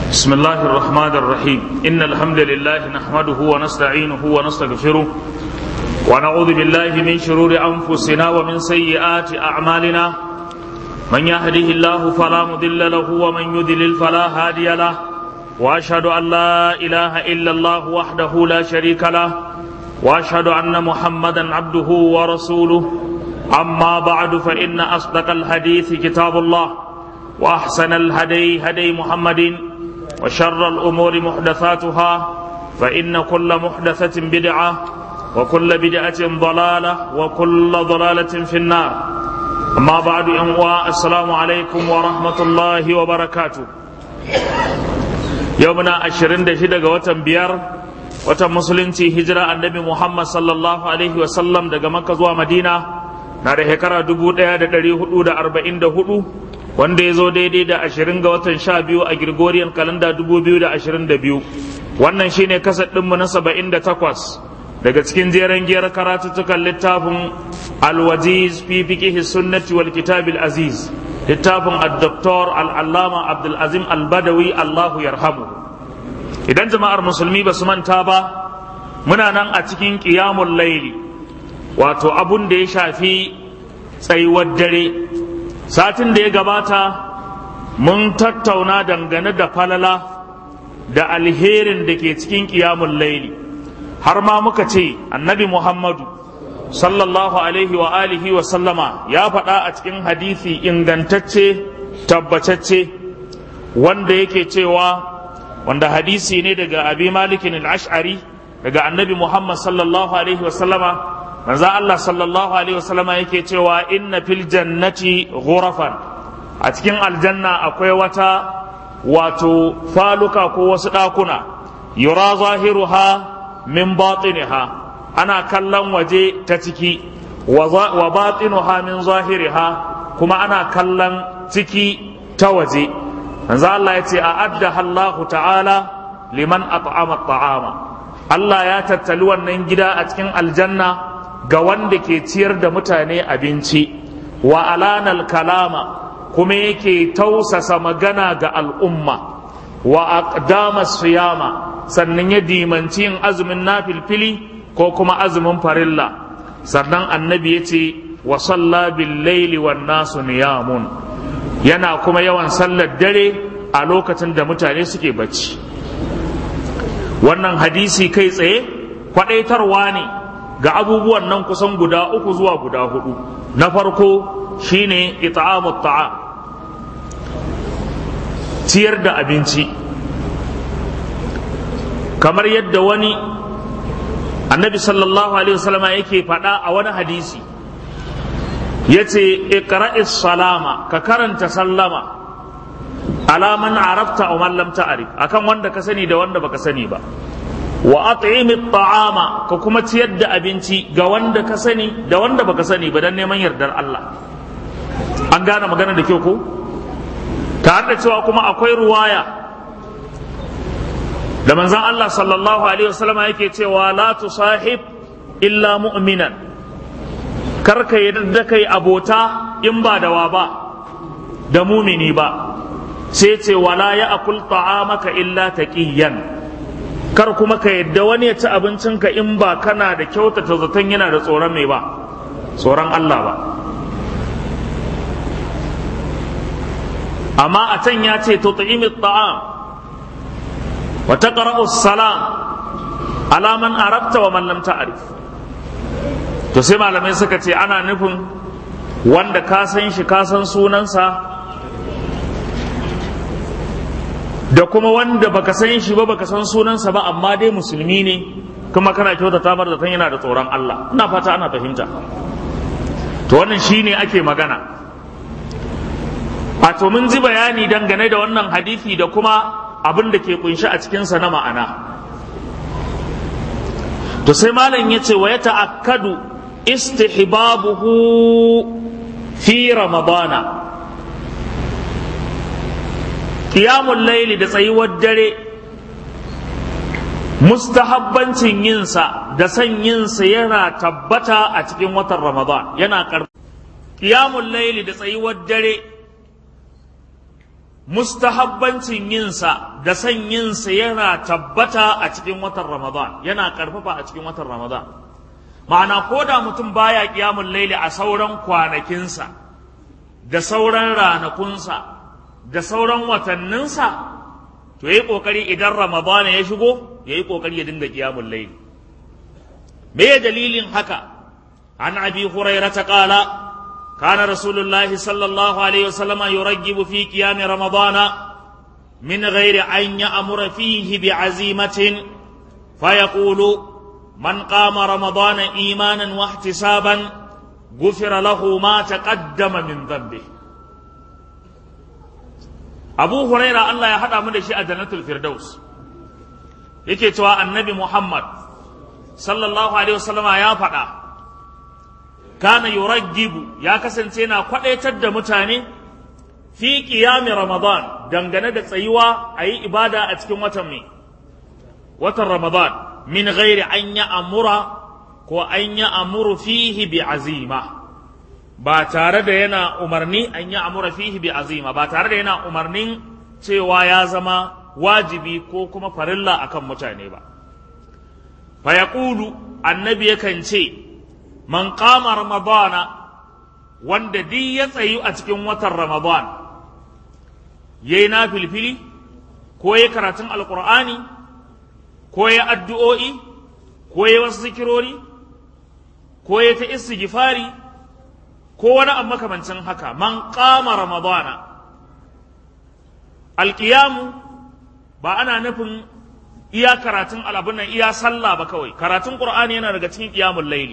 بسم الله الرحمن الرحيم إن الحمد لله نحمده ونستعينه ونستغفره ونعوذ بالله من شرور أنفسنا ومن سيئات أعمالنا من يهده الله فلا مضل له ومن يضلل فلا هادي له وأشهد أن لا إله إلا الله وحده لا شريك له وأشهد أن محمدا عبده ورسوله أما بعد فإن أصدق الحديث كتاب الله وأحسن الهدي هدي محمد وشر الأمور محدثاتها فإن كل محدثة بدعة وكل بدعة ضلالة وكل ضلالة في النار أما بعد أمواء السلام عليكم ورحمة الله وبركاته يومنا أشرين دشدة وتم بيار وتم مسلمتي هجرة النبي محمد صلى الله عليه وسلم دقا مكة ومدينة نار هكرا دبو دا دا دا دا أربعين دا هدو wanda ya zo daidai da ashirin ga watan sha biyu a Gregorian kalanda dubu biyu da ashirin da biyu wannan shine kasar ɗinmu na saba'in da takwas daga cikin jeren giyar karatuttukan littafin alwajiz fi fiqihi sunnati wal kitabil aziz littafin ad-doktor al-allama abdul azim al-badawi allahu yarhamu idan jama'ar musulmi ba su manta ba muna nan a cikin qiyamul laili wato abun da ya shafi tsayuwar dare satin da ya gabata mun tattauna dangane da falala da alherin da ke cikin ƙiyamun laili har ma muka ce annabi muhammadu sallallahu alaihi wa alihi wa sallama ya faɗa a cikin hadisi ingantacce tabbacacce wanda yake cewa wanda hadisi ne daga abi malikin al-ash'ari daga annabi muhammad sallallahu alaihi wa sallama manzo Allah sallallahu alaihi wasallama yake cewa inna fil jannati ghurafan a cikin aljanna akwai wata wato faluka ko wasu ɗakuna yura zahiruha min batiniha ana kallon waje ta ciki wa batinuha min zahiriha kuma ana kallon ciki ta waje manzo Allah ya ce a adda Allahu ta'ala liman at'ama ta'ama Allah ya tattali wannan gida a cikin aljanna ga wanda ke ciyar da mutane abinci wa alanal kalama kuma yake tausasa magana ga al'umma wa aqdama siyama sannan ya dimanci yin azumin nafilfili ko kuma azumin farilla sannan annabi ya ce wa salla bil laili wan nasu niyamun yana kuma yawan sallar dare a lokacin da mutane suke bacci wannan hadisi kai tsaye kwadaitarwa ne ga abubuwan nan kusan guda uku zuwa guda hudu na farko shine it'amut ta'am ciyar da abinci kamar yadda wani annabi sallallahu alaihi wasallam yake faɗa a wani hadisi yace iqra'is salama ka karanta sallama ala man arafta wa man lam ta'rif akan wanda ka sani da wanda baka sani ba wa at'imi ta'ama ka kuma ciyar da abinci ga wanda ka sani da wanda baka sani ba dan neman yardar Allah an gane magana da kyau ko tare da cewa kuma akwai ruwaya da manzon Allah sallallahu alaihi wasallam yake cewa la tusahib illa mu'minan kar ka yarda kai abota in ba da wa ba da mumini ba sai ce wala ya akul ta'amaka illa taqiyan kar kuma ka yadda wani ya ci abincinka in ba kana da kyautata zaton yana da tsoron mai ba tsoron Allah ba amma a can ya ce to ta'imi ta'am wa taqra'u salam ala man arabta wa man lam ta'rif to sai malamai suka ce ana nufin wanda ka san shi ka san sunansa da kuma wanda baka san shi ba baka san sunansa ba amma dai musulmi ne kuma kana kyautata mar da tan yana da tsoron Allah ina fata ana fahimta to wannan shine ake magana a to mun ji bayani dangane da wannan hadisi da kuma abin da ke kunshi a cikinsa na ma'ana to sai malam ya ce wa ya ta'akkadu istihbabuhu fi ramadana Ƙiyamun laili da tsayuwar dare mustahabbancin yinsa da son yinsa yana tabbata a cikin watan ramadan yana ƙarfi Ƙiyamun laili da tsayuwar dare mustahabbancin yinsa da son yinsa yana tabbata a cikin watan Ramadan yana karfafa a cikin watan Ramadan ma'ana ko da mutum baya kiyamun laili a sauran kwanakinsa da sauran ranakunsa da sauran watanninsa to yayi kokari idan Ramadan ya shigo yayi kokari ya dinga kiyamun laili me dalilin haka an abi hurairah qala kana rasulullahi sallallahu alaihi wasallam yuraggibu fi qiyam ramadana من غير أن يأمر فيه بعزيمة فيقول من قام رمضان إيمانا واحتسابا غفر له ما تقدم من ذنبه أبو هريرة الله يحدى من شيء جنة الفردوس yake cewa annabi Muhammad sallallahu alaihi wasallam ya faɗa kana yuraggibu ya kasance na kwadaitar da mutane fi qiyami ramadan dangane da tsayuwa a yi ibada a cikin watan mai watan ramadan min ghairi an ya amura ko an ya amuru fihi bi azima ba tare da yana umarni an ya amura fihi bi azima ba tare da yana umarnin cewa ya zama wajibi ko kuma farilla akan mutane ba fa yaqulu annabi yakan ce man qama ramadana wanda duk ya tsayu a cikin watan ramadan ya yi na filfili ko ya karatun alkur'ani ko ya addu'o'i ko ya wasu zikirori ko ya ta istighfari ko wani abu makamancin haka man kama ramadana alƙiyamu ba ana nufin iya karatun al'abun nan iya sallah ba kawai karatun ƙur'ani yana daga cikin ƙiyamun laili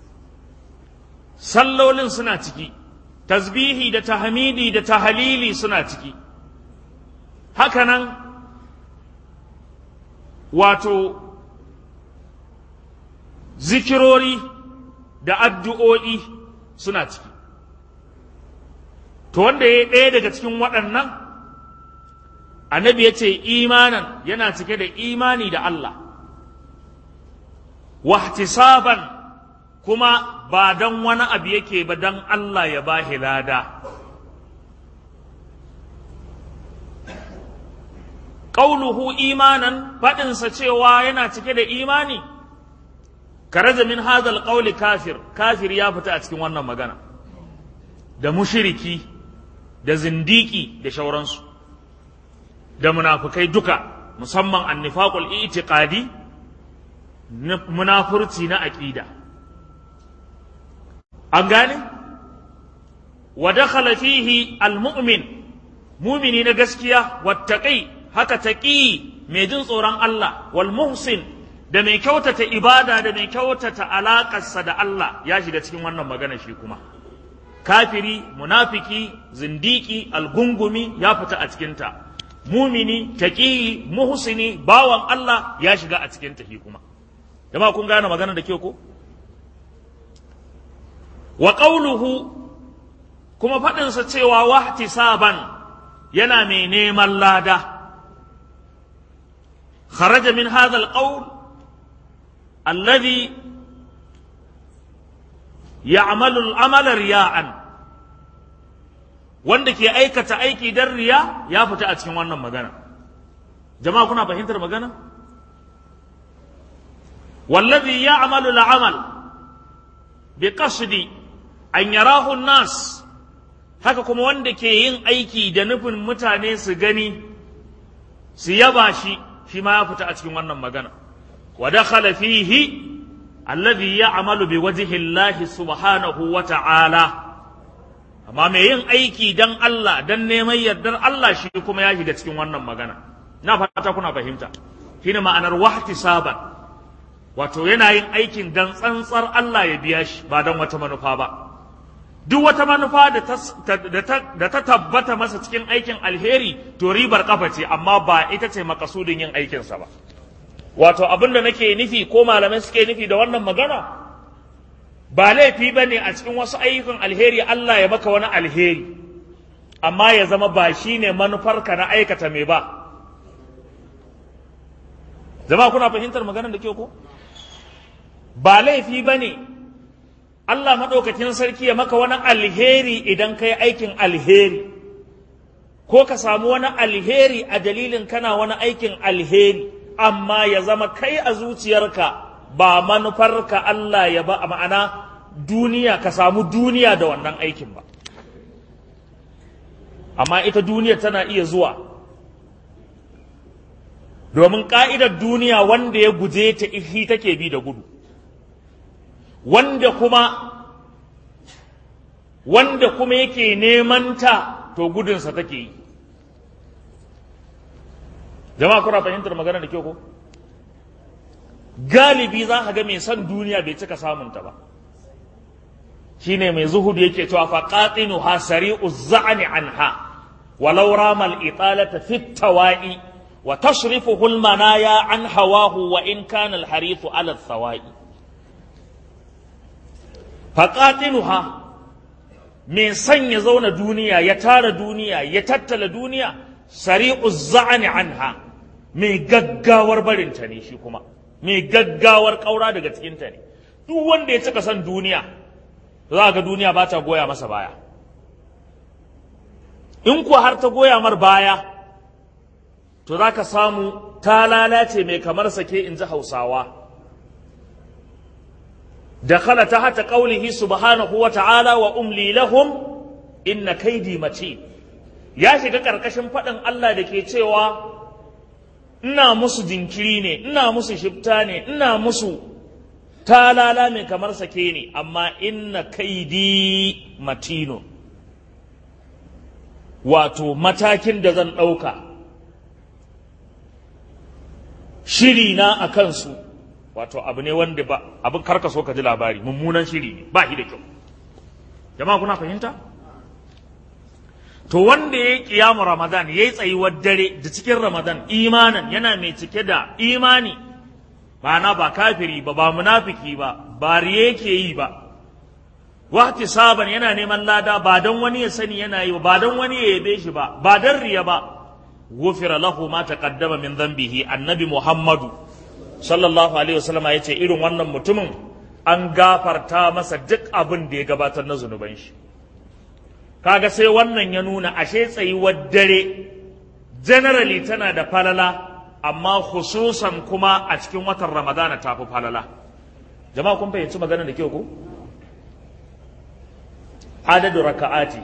sallolin suna ciki tasbihi da tahmidi da tahalili suna ciki hakanan wato zikirori da addu'o'i suna ciki to wanda ya ɗaya daga cikin waɗannan annabi ya ce imanan yana cike da imani da Allah wahtisaban kuma ba don wani abu yake ba don Allah ya ba lada ƙauluhu imanan faɗinsa cewa yana cike da imani karaja min hadal ƙauli kafir kafir ya fita a cikin wannan magana da mushiriki da zindiki da shauransu da munafukai duka musamman annifaqul itiqadi munafurci na aqida an gane wa dakhala fihi almu'min mumini na gaskiya wattaqi haka taƙi mai jin tsoron Allah wal muhsin da mai kyautata ibada da mai kyautata alaƙarsa da Allah ya shiga cikin wannan magana shi kuma kafiri munafiki zindiki algungumi ya fita a cikinta mumini taƙi muhsini bawan Allah ya shiga a cikinta shi kuma jama'a kun gane magana da kyau ko wa qawluhu kuma faɗinsa cewa wahtisaban yana mai neman lada خرج من هذا القول الذي يعمل العمل رياء wanda ke aikata aiki don riya ya fita a cikin wannan magana jama'a kuna fahimtar magana wallazi ya'malu al'amal bi qasdi an yarahu nas haka kuma wanda ke yin aiki da nufin mutane su gani su yaba shi shi ma ya fita a cikin wannan magana wa dakhala fihi alladhi ya'malu bi wajhi Allah subhanahu wa ta'ala amma mai yin aiki dan Allah dan neman yardar Allah shi kuma ya shiga cikin wannan magana na fata kuna fahimta shine ma'anar wahtisaban wato yana yin aikin dan tsantsar Allah ya biya shi ba dan wata manufa ba duk wata manufa da ta tabbata masa cikin aikin alheri to ribar kafa ce amma ba ita ce makasudin yin aikinsa ba wato abin da nake nufi ko malamai suke nufi da wannan magana ba laifi ba ne a cikin wasu ayyukan alheri Allah ya maka wani alheri amma ya zama ba shi ne manufarka na aikata mai ba zama kuna fahimtar maganar da ke ko ba laifi ba ne Allah maɗaukakin sarki ya maka wani alheri idan ka yi aikin alheri ko ka samu wani alheri a dalilin kana wani aikin alheri amma ya zama kai a zuciyarka ba manufarka Allah ya ba ma'ana duniya ka samu duniya da wannan aikin ba amma ita duniya tana iya zuwa domin ƙa'idar duniya wanda ya guje ta ihi take bi da gudu wanda kuma wanda kuma yake neman ta to gudunsa take yi jama'a kuna fahimtar magana da kyau ko galibi za ka ga mai son duniya bai cika samunta ba shine mai zuhudu yake cewa fa qatinu ha sari'u za'ni anha walau ramal italata fit tawa'i wa tashrifuhu al manaya an hawahu wa in kana al harithu ala thawai fa qatinuha mai son ya zauna duniya ya tara duniya ya tattala duniya sari'u za'ni anha mai gaggawar barinta ne shi kuma mai gaggawar kaura daga cikinta ne duk wanda ya cika son duniya za ga duniya ba ta goya masa baya in kuwa har ta goya mar baya to za ka samu ta lalace mai kamar sake in ji hausawa da khala ta hata ƙaulihi subhanahu wa ta'ala wa umli lahum inna kaidi mace ya shiga ƙarƙashin faɗin Allah da ke cewa ina musu jinkiri ne ina musu shifta ne ina musu talala mai kamar sake ne amma inna kaidi matino wato matakin da zan ɗauka shiri na a kansu wato abu ne wanda ba abin karka so ka ji labari mummunan shiri ne ba shi da kyau jama'a kuna fahimta to wanda ya yi kiyamu ramadan ya yi tsayuwar dare da cikin ramadan imanan yana mai cike da imani ba na ba kafiri ba ba munafiki ba ba riye yake yi ba wahti saban yana neman lada ba don wani ya sani yana yi ba don wani ya yabe shi ba ba don riya ba gufira lahu ma taqaddama min dhanbihi annabi muhammadu sallallahu alaihi wasallam ya ce irin wannan mutumin an gafarta masa duk abin da ya gabatar na zunuban shi kaga sai wannan ya nuna ashe tsayuwar dare generally tana da falala amma khususan kuma a cikin watan ramadana ta fi falala jama'a kun fahimci magana da kyau ko adadu raka'ati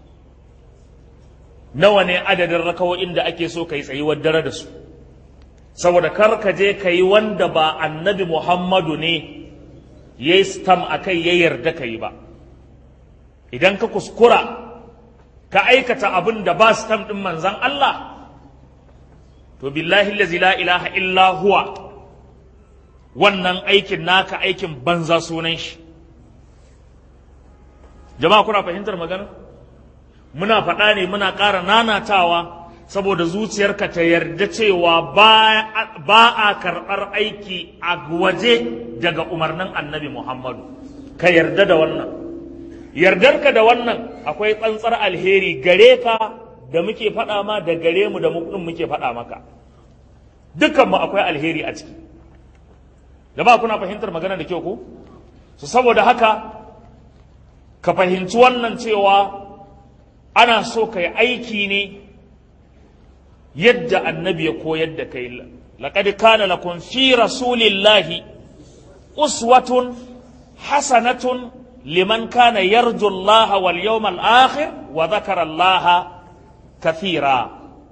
nawa ne adadin raka'o'in da ake so kai tsayuwar dare da su saboda kar ka je ka yi wanda ba annabi muhammadu ne ya yi stam a kai ya yarda ka yi ba idan ka kuskura ka aikata abin da ba stam ɗin manzan Allah to billahi lazi la ilaha illa huwa wannan aikin naka aikin banza sunan shi jama'a kuna fahimtar magana muna faɗa ne muna ƙara nanatawa saboda zuciyarka ta yarda cewa ba a karɓar aiki a waje daga umarnin annabi muhammadu ka yarda da wannan yardarka da wannan akwai tsantsar alheri gare ka da muke faɗa ma da gare mu da mu muke faɗa maka dukkanmu akwai alheri a ciki da ba kuna fahimtar magana da kyau ko su saboda haka ka fahimci wannan cewa ana so ka yi aiki ne yadda annabi ya koyar da kai laqad kana lakum fi rasulillahi uswatun hasanatun liman kana yarju Allah wal yawmal akhir wa dhakara Allah kathira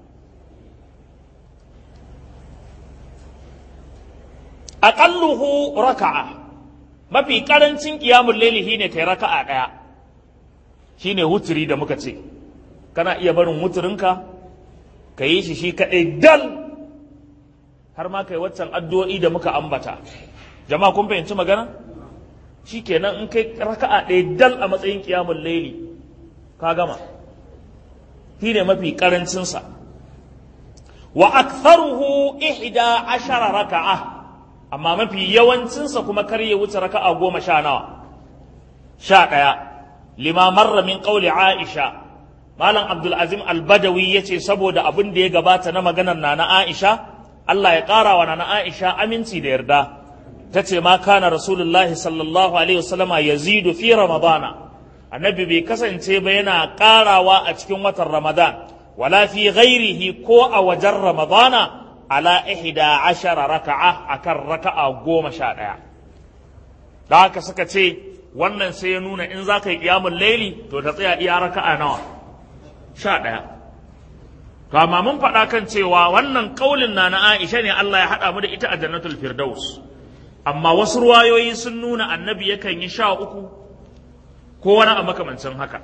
aqalluhu raka'a mafi karancin qiyamul layli shine kai raka'a daya shine wuturi da muka ce kana iya barin wuturinka ka yi shi shi kaɗai dal har ma kai waccan addu'o'i da muka ambata jama'a kun fahimci magana shi kenan in kai raka'a ɗaya dal a matsayin ƙiyamun laili ka gama shi ne mafi ƙarancinsa wa aktharuhu ihda ashara raka'a amma mafi yawancinsa kuma kar ya wuce raka'a goma sha nawa sha ɗaya lima marra min qawli aisha Malam Abdulazim Albadawi ya ce saboda abin da ya gabata na maganar Nana Aisha, Allah ya ƙara wa Nana Aisha aminci da yarda. Ta ce ma kana Rasulullahi sallallahu Alaihi wasallama yazidu fi Ramadana. Annabi bai kasance ba yana ƙarawa a cikin watan Ramadan. wala fi ghairihi ko a wajen ramadana ala ihda ashara raka'a akan raka'a goma sha ɗaya da haka suka ce wannan sai ya nuna in za ka yi ƙiyamun laili to ta tsaya iya raka'a nawa sha ɗaya to amma mun faɗa kan cewa wannan ƙaulin na na Aisha ne Allah ya haɗa mu da ita a jannatul firdaus amma wasu ruwayoyi sun nuna annabi yakan yi sha uku ko wani a makamancin haka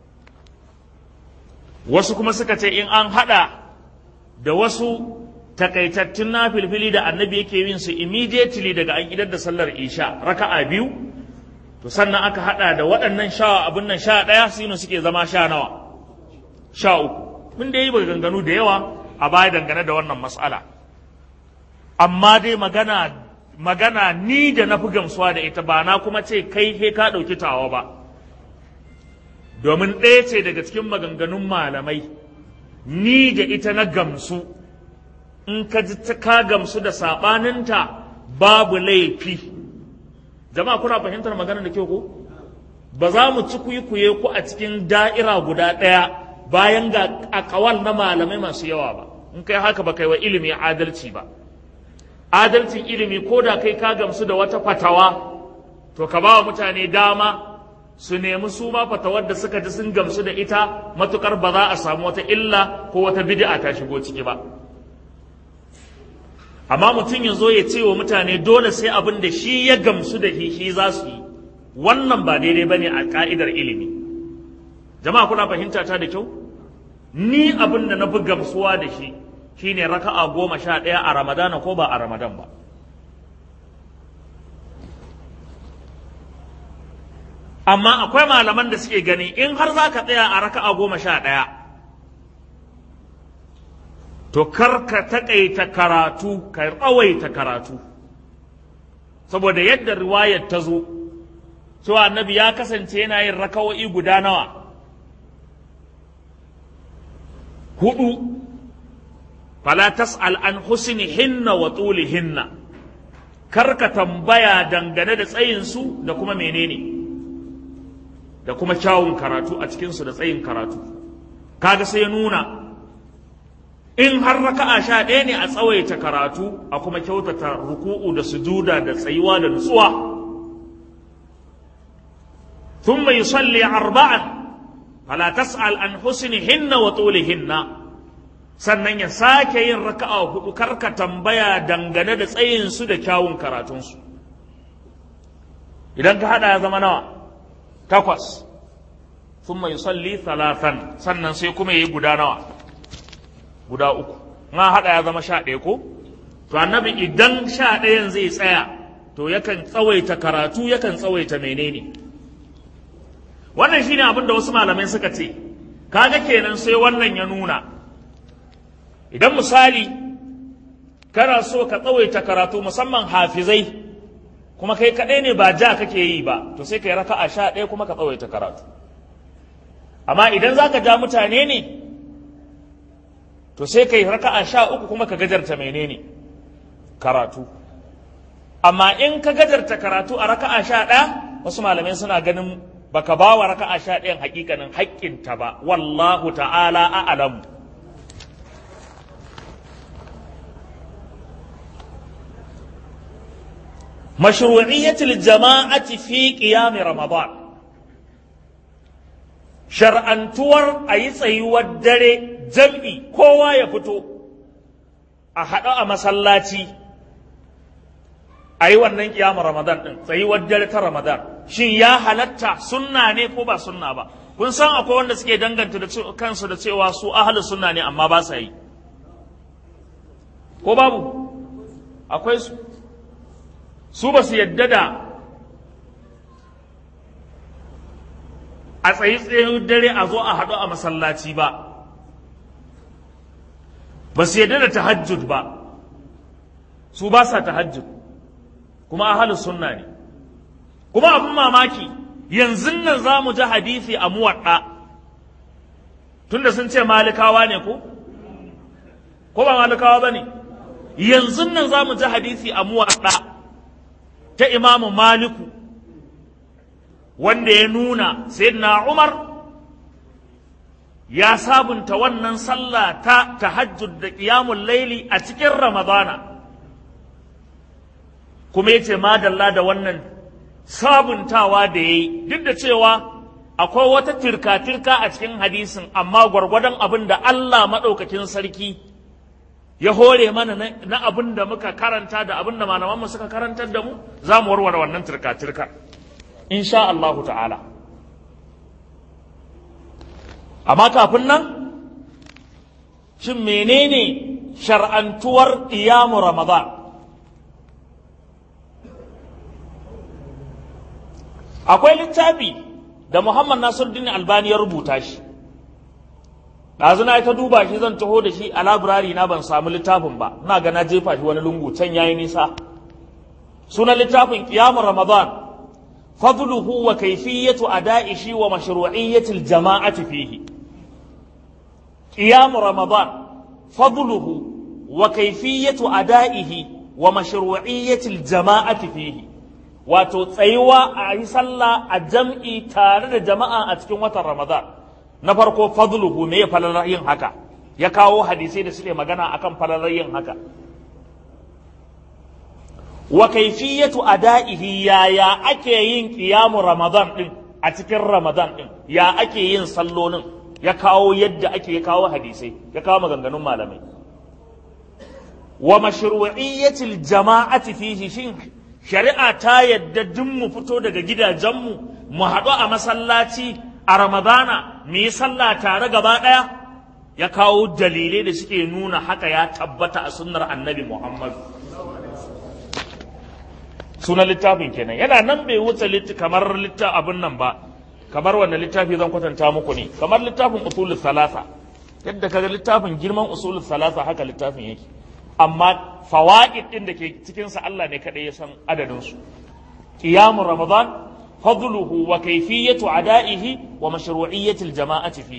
wasu kuma suka ce in an haɗa da wasu takaitattun na filfili da annabi yake yin su immediately daga an idar da sallar isha raka'a biyu to sannan aka haɗa da waɗannan sha abin nan sha ɗaya su suke zama sha nawa sha uku mun da yi ganganu da yawa a baya dangane da wannan matsala amma dai magana magana ni da na fi gamsuwa da ita ba na kuma ce kai he ka ɗauki tawa ba domin ɗaya ce daga cikin maganganun malamai ni da ita na gamsu in ka ji ka gamsu da saɓaninta babu laifi jama'a kuna fahimtar magana da kyau ko ba za mu ci kuyi ku a cikin da'ira guda ɗaya bayan ga akawal na malamai masu yawa ba in kai haka ba kai wa ilimi adalci ba adalcin ilimi ko da kai ka gamsu da wata fatawa to ka ba wa mutane dama su nemi su ma fatawar da suka ji sun gamsu da ita matukar ba za a samu wata illa ko wata bid'a ta shigo ciki ba amma mutum ya zo ya ce wa mutane dole sai abin da shi ya gamsu da shi za su yi wannan ba daidai ba ne a ka'idar ilimi jama'a kuna fahimta ta da kyau ni abin da na fi gamsuwa da shi shine raka'a goma sha ɗaya a ramadana ko ba a ramadan ba amma akwai malaman da suke gani in har za ka tsaya a raka'a goma sha ɗaya to kar ka taƙaita karatu ka tsawaita karatu saboda yadda riwayar ta zo cewa annabi ya kasance yana yin raka'o'i guda nawa hudu fala tas'al an husnihinna wa tulihinna kar ka tambaya dangane da tsayinsu da kuma menene da kuma kyawun karatu a cikinsu da tsayin karatu kaga sai ya nuna in har raka'a sha ɗaya ne a tsawaita karatu a kuma kyautata ruku'u da sujuda da tsayuwa da nutsuwa thumma yusalli arba'an fala tas'al an husnihinna wa tulihinna sannan ya sake yin raka'a hudu karka tambaya dangane da tsayin su da kyawun karatunsu idan ka hada ya zama nawa takwas thumma yusalli thalathan sannan sai kuma yayi guda nawa guda uku na hada ya zama sha ɗaya ko to annabi idan sha ɗayan zai tsaya to yakan tsawaita karatu yakan tsawaita menene wannan shine abin da wasu malamai suka ce kaga kenan sai wannan ya nuna idan misali kana so ka tsawaita karatu musamman hafizai kuma kai kaɗai ne ba ja kake yi ba to sai ka yi raka'a sha ɗaya kuma ka tsawaita karatu amma idan za ka ja mutane ne to sai ka yi raka'a sha uku kuma ka gajarta menene karatu amma in ka gajarta karatu a raka'a sha ɗaya wasu malamai suna ganin baka ba wa raka'a sha ɗayan hakikanin haƙƙinta ba wallahu ta'ala a'lamu مشروعية الجماعة في قيام رمضان شرعا تور أي سيوى الدري جمعي كوا يفتو أحد مسلاتي أي wannan قيام رمضان din tsayuwar dare ta Ramadan shin ya halatta sunna ne ko ba sunna ba kun san akwai wanda suke danganta da kansu da cewa su ahlus sunna ne amma ba sa yi ko babu akwai su su ba su yadda da a tsayi tsayin dare a zo a haɗu a masallaci ba ba su yadda da tahajjud ba su ba sa tahajjud kuma ahalus sunna ne kuma abin mamaki yanzu nan za mu ji hadisi a muwaɗa tunda sun ce malikawa ne ko ko ba malikawa ba ne yanzu nan za mu ji hadisi a muwaɗa ta imamu maliku wanda ya nuna sayyidina umar ya sabunta wannan sallah ta tahajjud da qiyamul laili a cikin ramadana kuma yace madalla da wannan sabuntawa da yayi duk da cewa akwai wata tirka-tirka a cikin hadisin amma gwargwadon abin da Allah maɗaukakin sarki ya hore mana na abin da muka karanta da abin da malamanmu suka karantar da mu za mu warware wannan tirka-tirka insha Allahu ta'ala amma kafin nan shin menene shar'antuwar ƙiyamu ramadan akwai littafi da Muhammad Nasiruddin Albani ya rubuta shi ɗazu na ta duba shi zan taho da shi a labirari na ban samu littafin ba ina ga na jefa shi wani lungu can yayi nisa sunan littafin qiyamul ramadan fadluhu wa kayfiyatu ada'ihi wa mashru'iyyati al-jama'ati fihi qiyamul ramadan fadluhu wa kayfiyatu ada'ihi wa mashru'iyyati al-jama'ati fihi wato tsayuwa a yi sallah a jam'i tare da jama'a a cikin watan Ramadan. Na farko fadluhu me ya falalar yin haka, ya kawo hadisai da suke magana akan falalar yin haka. Wa kaifiyatu ada'ihi yaya ake yin ƙiyamu Ramadan ɗin a cikin Ramadan ɗin, ya ake yin sallolin, ya kawo yadda ake ya kawo hadisai, ya kawo maganganun malamai. Wa mashru'iyyatil jama'ati fihi shin shari'a ta yadda duk mu fito daga gidajenmu mu haɗu a masallaci a ramadana mu yi sallah tare gaba ɗaya ya kawo dalilai da suke nuna haka ya tabbata a sunnar annabi muhammad sunan littafin kenan yana nan bai wuce kamar littafin abin nan ba kamar wanda littafi zan kwatanta muku ne kamar littafin usulul salasa yadda kaga littafin girman usulul salasa haka littafin yake amma fawaid din da ke cikinsa Allah ne kaɗai ya san adadinsu qiyamu ramadan fadluhu wa kayfiyatu ada'ihi wa mashru'iyyati al-jama'ati fihi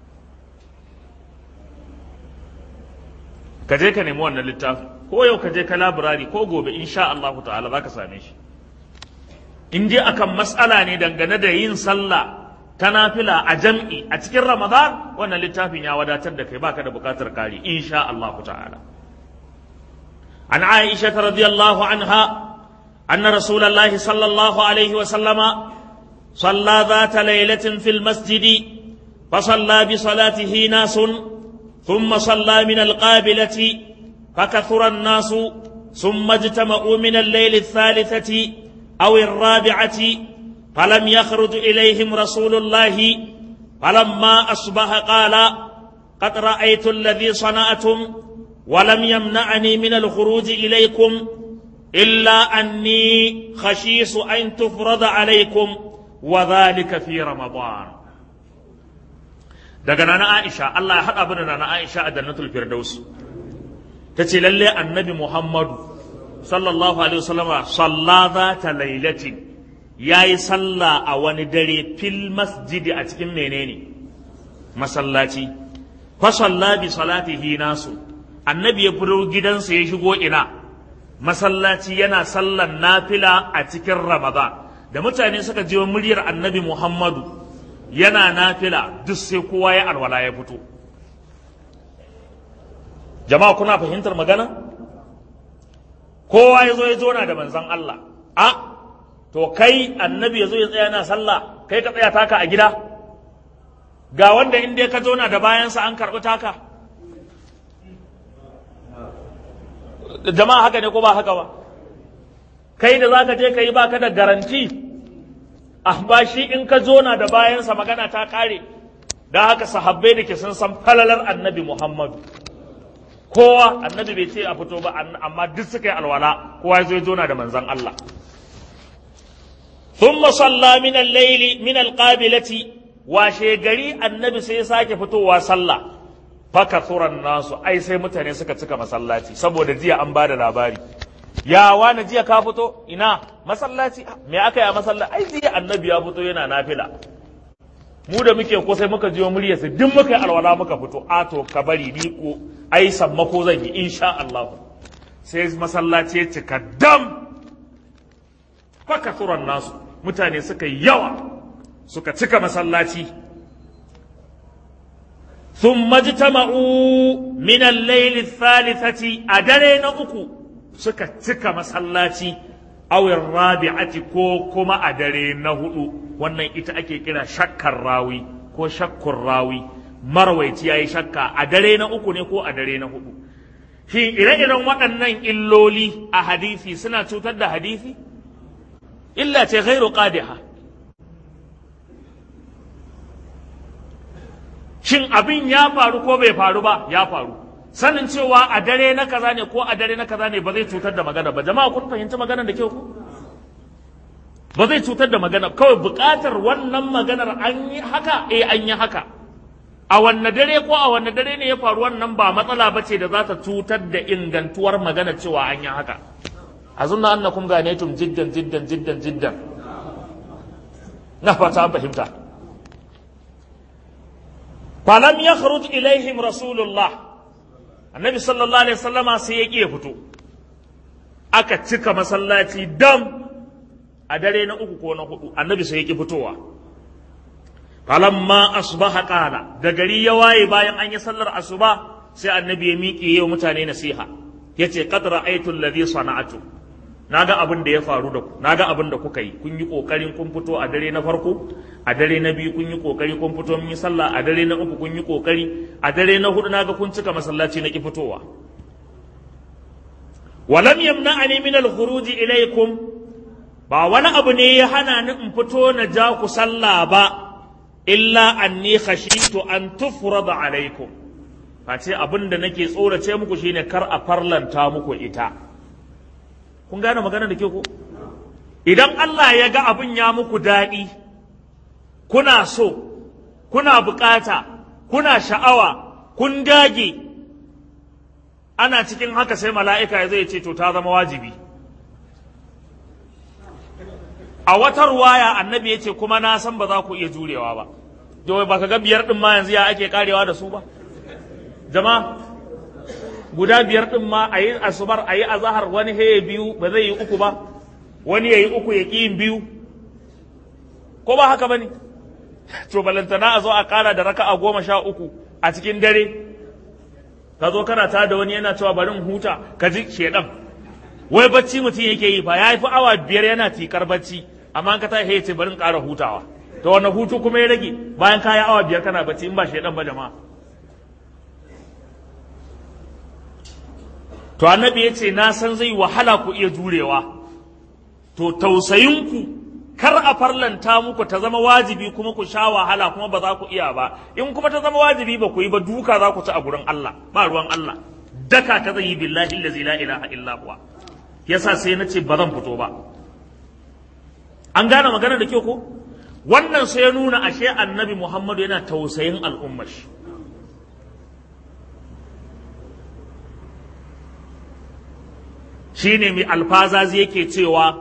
ka je ka nemi wannan littafin ko yau ka je ka labirari ko gobe insha Allah ta'ala zaka same shi in dai akan mas'ala ne dangane da yin sallah ta nafila a jam'i a cikin ramadan wannan littafin ya wadatar da kai baka da bukatar kari insha Allah ta'ala عن عائشة رضي الله عنها أن رسول الله صلى الله عليه وسلم صلى ذات ليلة في المسجد فصلى بصلاته ناس ثم صلى من القابلة فكثر الناس ثم اجتمعوا من الليل الثالثة أو الرابعة فلم يخرج إليهم رسول الله فلما أصبح قال قد رأيت الذي صنعتم ولم يمنعني من الخروج إليكم إلا أني خشيس أن تفرض عليكم وذلك في رمضان daga nana Aisha Allah ya haɗa bada nana Aisha a jannatul Firdaus ta ce lalle annabi Muhammadu sallallahu alaihi wasallam salla za ta lailatin yayi sallah a wani dare fil masjidi a cikin menene masallaci fa salla bi salatihi nasu annabi ya fito gidansa ya shigo ina masallaci yana sallan nafila a cikin ramadan da mutane suka je muryar annabi muhammadu yana nafila duk sai kowa ya alwala ya fito jama'a kuna fahimtar magana kowa ya zo ya zona da manzan Allah a to kai annabi ya zo ya tsaya na sallah kai ka tsaya taka a gida ga wanda in dai ka zona da bayansa an karɓi taka jama'a haka ne ko ba haka ba kai da zaka je ka yi baka da garanti amma shi in ka zona da bayansa magana ta kare da haka sahabbai da ke sun san falalar annabi muhammadu kowa annabi bai ce a fito ba amma duk suka yi alwala kowa ya zo ya zona da manzan Allah ثم صلى من الليل من القابلة washe gari annabi sai ya sake fitowa sallah fakathuran nasu ai sai mutane suka cika masallaci saboda jiya an bada labari ya wani jiya ka fito ina masallaci me aka yi a masallaci ai jiya annabi ya fito yana nafila mu da muke ko sai muka jiyo muryarsa duk muka yi alwala muka fito a to ka bari ni ko ai sammako zan yi insha Allah sai masallaci ya cika dam fakathuran nasu mutane suka yi yawa suka cika masallaci thumma jitama'u min al-layl thalithati a dare na uku suka cika masallaci awin rabi'ati ko kuma a dare na hudu wannan ita ake kira shakkar rawi ko shakkun rawi marwaici yayi shakka a dare na uku ne ko a dare na hudu shi ire-iren waɗannan illoli a hadisi suna cutar da hadisi illa ce ghairu qadiha shin abin ya faru ko bai faru ba ya faru sanin cewa a dare na kaza ne ko a dare na kaza ne ba zai cutar da magana ba jama'a kun fahimci magana da kyau ku ba zai cutar da magana kawai buƙatar wannan maganar an yi haka eh an yi haka a wanne dare ko a wanne dare ne ya faru wannan ba matsala ba ce da za ta cutar da ingantuwar magana cewa an yi haka a zunna annakum ganetum jiddan jiddan jiddan jiddan na fata an fahimta falam yakhruj ilaihim rasulullah annabi sallallahu alaihi wasallama sai ya ƙi fito aka cika masallaci dam a dare na uku ko na hudu annabi sai ya ƙi fitowa falamma asbaha qala da gari ya waye bayan an yi sallar asuba sai annabi ya miƙe yau mutane nasiha yace qad ra'aytu alladhi sana'atu naga abin da ya faru da ku naga abin da kuka yi kun yi kokarin kun fito a dare na farko a dare na biyu kun yi kokari kun fito mun yi sallah a dare na uku kun yi kokari a dare na hudu naga kun cika masallaci na ki fitowa walam yamna'ani min al-khuruj ilaykum ba wani abu ne ya hana ni in fito na ja ku sallah ba illa anni khashitu an tufrada alaikum face abin da nake tsorace muku shine kar a farlanta muku ita kun gane magana da ke ko idan Allah ya ga abin ya muku daɗi kuna so kuna bukata kuna sha'awa kun dage ana cikin haka sai mala'ika ya zai ce to ta zama wajibi a wata ruwaya annabi ya ce kuma na san ba za ku iya jurewa ba to ba ka ga biyar ɗin ma yanzu ya ake karewa da su ba jama'a guda biyar ɗin ma a yi asubar a yi azahar wani heye biyu ba zai yi uku ba wani ya yi uku ya ƙi yin biyu ko ba haka ba ne to balantana a zo a ƙara da raka a goma sha uku a cikin dare ka zo kana ta da wani yana cewa barin huta ka ji shedan wai bacci mutum yake yi fa ya fi awa biyar yana tikar bacci amma ka ta ya ce barin ƙara hutawa to wani hutu kuma ya rage bayan ka yi awa biyar kana bacci in ba shedan ba jama'a to annabi ya ce na san zai wahala ku iya jurewa to tausayinku kar a farlanta muku ta zama wajibi kuma ku sha wahala kuma ba za ku iya ba in kuma ta zama wajibi ba ku yi ba duka za ku ci a gurin Allah ba ruwan Allah daka ta zai yi billahi allazi la ilaha illa huwa yasa sai na ce ba zan fito ba an gane magana da kyau ko wannan sai ya nuna ashe annabi Muhammadu yana tausayin al'ummar shi shine mai alfazazi yake cewa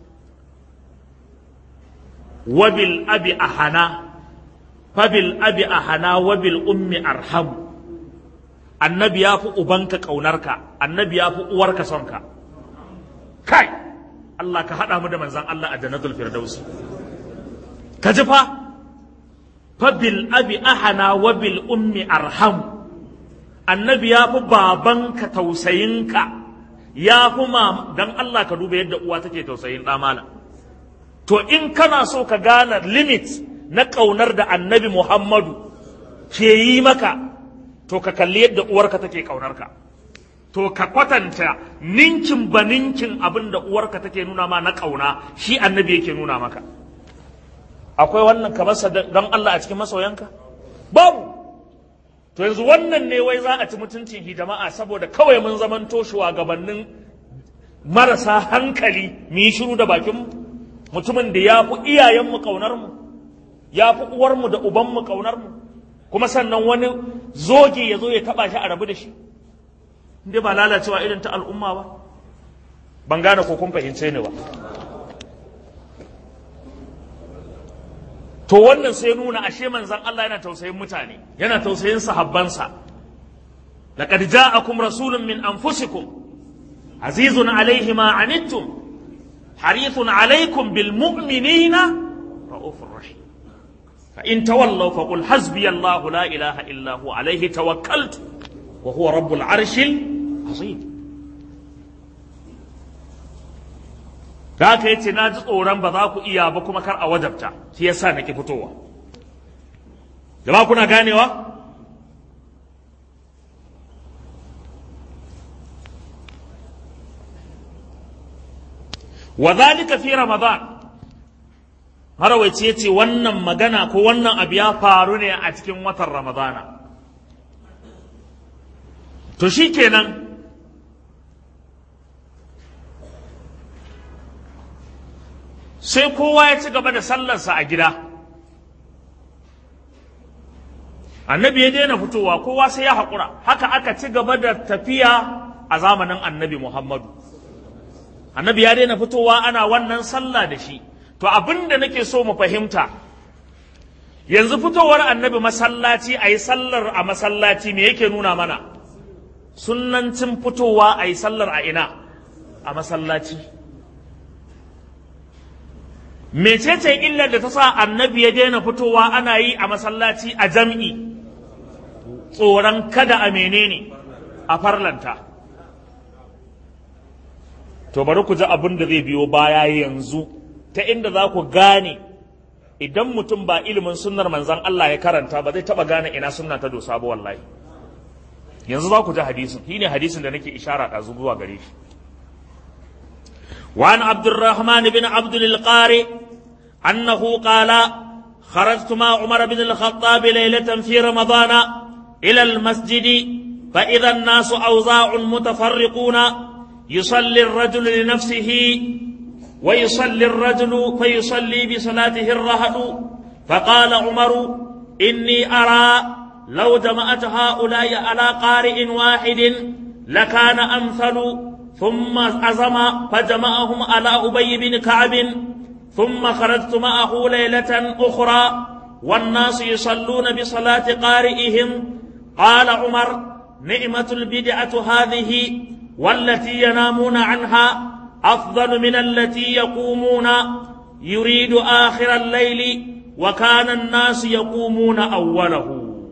wabil abi ahana fabil abi ahana wabil ummi arhamu annabi ya fi ubanka ƙaunarka annabi ya fi uwarka sonka kai Allah ka haɗa mu da manzan Allah a jannatul firdausi ka ji fa fabil abi ahana wabil ummi arhamu annabi ya fi babanka tausayinka ya fi ma dan Allah ka duba yadda uwa take tausayin ɗa malam to in kana so ka gane limit na ƙaunar da annabi Muhammadu ke yi maka to ka kalli yadda uwarka take ƙaunarka to ka kwatanta ninkin ba ninkin abin da uwarka take nuna ma na ƙauna shi annabi yake nuna maka akwai wannan ka masa don Allah a cikin masoyanka babu to yanzu wannan ne wai za a ci mutuncin hijama'a saboda kawai mun zamanto shugabannin marasa hankali mu yi shiru da bakinmu mutumin da ya fi iyayenmu ƙaunarmu ya fi uwarmu da ubanmu ƙaunarmu kuma sannan wani zoge ya zo ya taɓa shi a rabu da shi inda ba lalacewa irin ta al'umma ba ban gane ko kun fahimce ni ba to wannan sai nuna ashe manzan Allah yana tausayin mutane yana tausayin sahabbansa laqad ja'akum rasulun min anfusikum azizun alayhi ma anittum harithun alaykum bil mu'minina raufur rahim fa in tawallaw fa qul hasbiyallahu la ilaha illa hu alayhi tawakkaltu wa huwa rabbul arshil azim da haka yace na ji tsoron ba za ku iya ba kuma kar a wajabta shi yasa nake fitowa jama'a kuna ganewa wa zalika fi ramadan marawaici yace wannan magana ko wannan abu ya faru ne a cikin watan ramadana to shikenan sai kowa ya ci gaba da sallarsa a gida annabi ya daina fitowa kowa sai ya haƙura haka aka ci gaba da tafiya a zamanin annabi muhammadu annabi ya daina fitowa ana wannan sallah da shi to abin da nake so mu fahimta yanzu fitowar annabi masallaci a yi sallar a masallaci me yake nuna mana sunnancin fitowa a yi sallar a ina a masallaci mecece illar da ta sa annabi ya daina fitowa ana yi a masallaci a jam'i tsoron kada a menene a farlanta to bari ku ji abin da zai biyo baya yanzu ta inda za ku gane idan mutum ba ilimin sunnar manzan Allah ya karanta ba zai taba gane ina sunna ta dosa ba wallahi yanzu za ku ji hadisin shine hadisin da nake ishara da zuwa gare shi وعن عبد الرحمن بن عبد القاري أنه قال خرجت مع عمر بن الخطاب ليلة في رمضان إلى المسجد فإذا الناس أوزاع متفرقون يصلي الرجل لنفسه ويصلي الرجل فيصلي بصلاته الرهد فقال عمر إني أرى لو جمعت هؤلاء على قارئ واحد لكان أمثل ثم عزم فجمعهم على أبي بن كعب ثم خرجت معه ليلة أخرى والناس يصلون بصلاة قارئهم قال عمر نعمة البدعة هذه والتي ينامون عنها أفضل من التي يقومون يريد آخر الليل وكان الناس يقومون أوله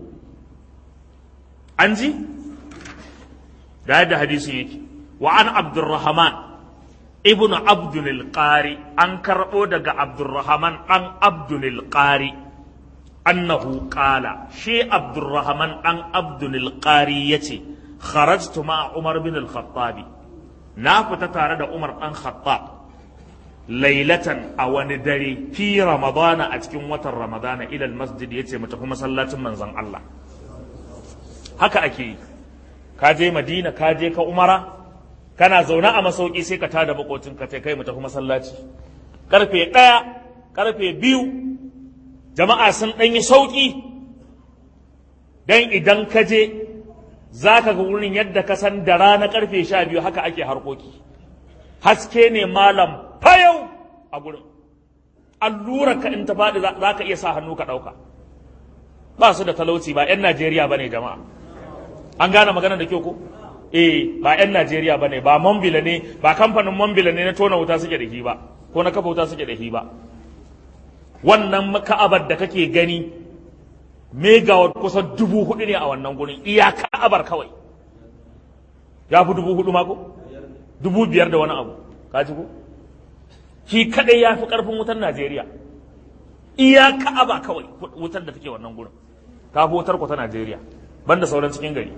أنزي هذا حديث يجي وعن عبد الرحمن ابن عبد القاري أنكر أودك عبد الرحمن أن عبد القاري أنه قال شي عبد الرحمن أن عبد القاري يتي خرجت مع عمر بن الخطاب نافت تارد عمر أن خطاب ليلة أو ندري في رمضان أتكم وتر رمضان إلى المسجد يتي متكم صلاة من زن الله هكا أكي كاجي مدينة كاجي كأمرا kana zaune a masauki sai ka tada makocin ka kai mu tafi masallaci karfe ɗaya karfe biyu jama'a sun ɗan yi sauƙi don idan ka je za ka ga wurin yadda ka san da rana karfe sha biyu haka ake harkoki haske ne malam fayau a gurin allura ka in ta faɗi za ka iya sa hannu ka ɗauka ba su da talauci ba 'yan najeriya ba ne jama'a an gane magana da kyau ko eh ba 'yan Najeriya ba ne ba Mambila ne ba kamfanin Mambila ne na tona wuta suke da shi ba ko na kafa wuta suke da shi ba wannan ka'abar da kake gani megawatt kusan dubu hudu ne a wannan gurin iya ka'abar kawai ya fi dubu hudu mako dubu biyar da wani abu ka ji ko shi kadai ya fi karfin wutar Najeriya iya ka'aba kawai wutar da take wannan gurin ta fi wutar ku ta Najeriya banda sauran cikin gari